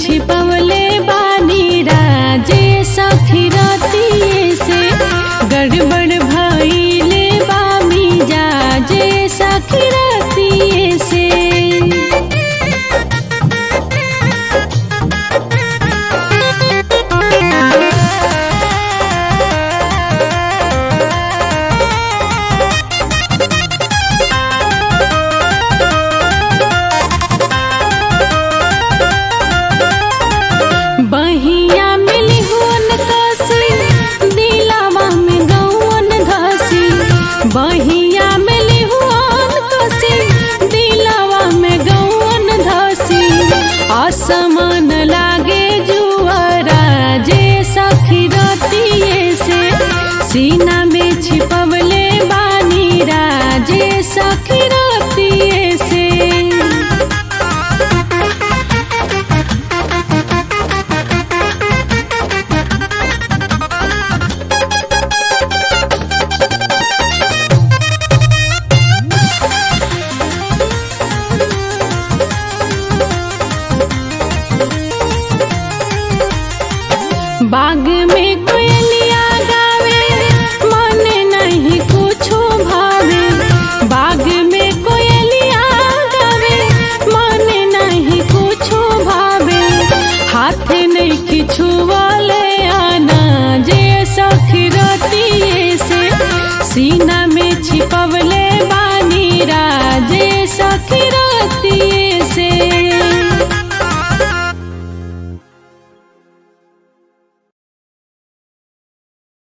छिपवले बानी राजे सखी रतिये से गड़बड़ भइले बामी जाजे सखी रतिये से बहिया मिली हुन कसी दिलावा में गौन घसी बहिया मिली हुन कसी दिलावा में गौन धसी असमान लागे जुआरा जे सखी रतिये से सीना में छिपवले बानी राजे सखी रतिये से बाग में कोयलिया गावे मन नहीं कुछो भावे बाग में कोयलिया गावे मन नहीं कुछो भावे हाथ नहीं किछु वाले आना जे सखी रतिये से सीना में छिपव